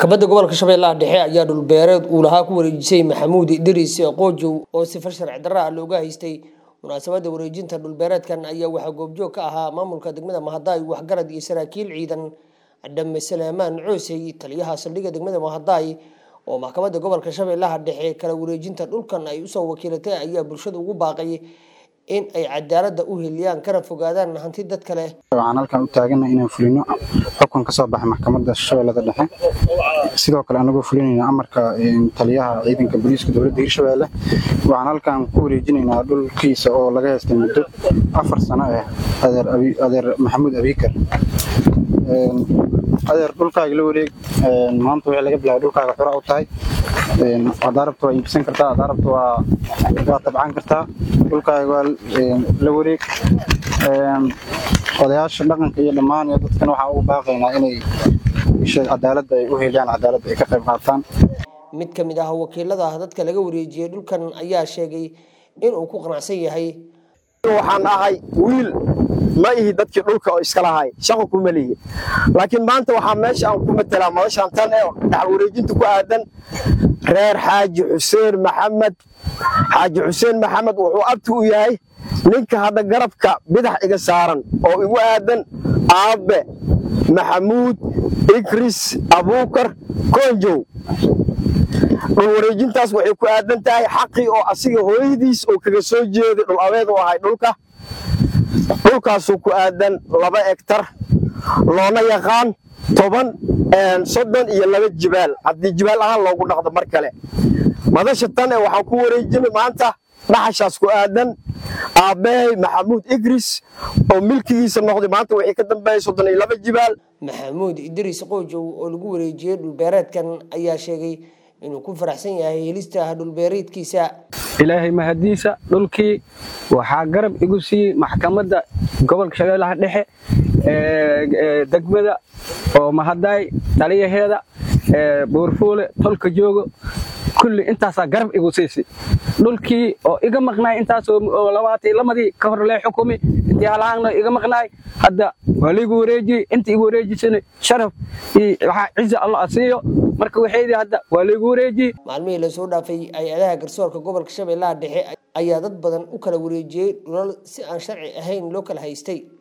maxkamadda gobolka shabeellaha dhexe ayaa dhulbeereed uu lahaa ku wareejisay maxamuud idriis qoojow oo sifar sharci darra ah looga haystay munaasabadda wareejinta dhulbeereedkan ayaa waxaa goobjoog ka ahaa maamulka degmada mahadaay waxgarad iyo saraakiil ciidan dhame salaamaan coosey taliyaha saldhigga degmada mahadaay oo maxkamadda gobolka shabeellaha dhexe kala wareejinta dhulkan ay usoo wakiilatay ayaa bulshada ugu baaqay in ay cadaaladda u heliyaan kana fogaadaan hanti dad kale waxaan halkan u taagana inaan fulino xukun ka soo baxay maxkamadda shabeellada dhexe sidoo kale anagoo fulinayna amarka taliyaha ciidanka booliiska dowladda hirshabeelle waxaan halkan ku wareejinaynaa dhulkiisa oo laga haystay muddo afar sano ah adeer maxamuud abiikar adeer dhulkaaga la wareeg maanta wixii laga bilaabay dhulkaaga xura u tahay haddaa rabta waa iibsan kartaa haddaa rabta waa waa tabcan kartaa dhulkaaga waa la wareeg odayaasha dhaqanka iyo dhammaan iyo dadkan waxaan ugu baaqaynaa inay cadaaladda ay u heliyaan cadaaladda ay ka qayb qaataan mid ka mid ah wakiilada dadka laga wareejiyey dhulkan ayaa sheegay inuu ku qanacsan yahay waxaan ahay wiil ma ihi dadkii dhulka oo iska lahay shaqo kuma lihi laakiin maanta waxaa meesha aan ku matelaa madashaan tan ee dhaxal wareejinta ku aadan reer xaaji xuseen maxamed xaaji xuseen maxamed wuxuu abti u yahay ninka hadda garabka bidax iga saaran oo igu aadan aabbe maxamuud ikris abuukar koonjow dhul wareejintaas waxay ku aadan tahay xaqii oo asiga hooyadiis oo kaga soo jeeday dhul abeed u ahay dhulka dhulkaasuu ku aadan laba egtar loona yaqaan toban soddon iyo laba jibaal haddii jibaal ahaan loogu dhaqdo mar kale madasha tan ee waxaan ku wareejinay maanta dhaxashaas ku aadan aabbahay maxamuud igris oo milkigiisa noqday maanta wixii ka dambeeyay soddon iyo laba jibaal maxamuud idriis qoojow oo lagu wareejiyey dhulbeereedkan ayaa sheegay inuu ku faraxsan yahay helista dhulbeereedkiisa ilaahay mahadiisa dhulkii waxaa garab igu siiyey maxkamadda gobolka shabeellaha dhexe degmada oo mahadaay taliyaheeda buurfuule tolka joogo kulli intaasaa garab igu siisay dhulkii oo iga maqnaay intaasoo labaatan lamadii ka hor lee xukumi intii halahaanna iga maqnaay hadda waa laigu wareejiyey inta igu wareejisana sharaf iyo waxaa ciza allah asiiyo marka waxaydii hadda waa laigu wareejiyey maalmihii lasoo dhaafay hay-adaha garsoorka gobolka shabeellaha dhexe ayaa dad badan u kala wareejiyey dhulal si aan sharci ahayn loo kala haystay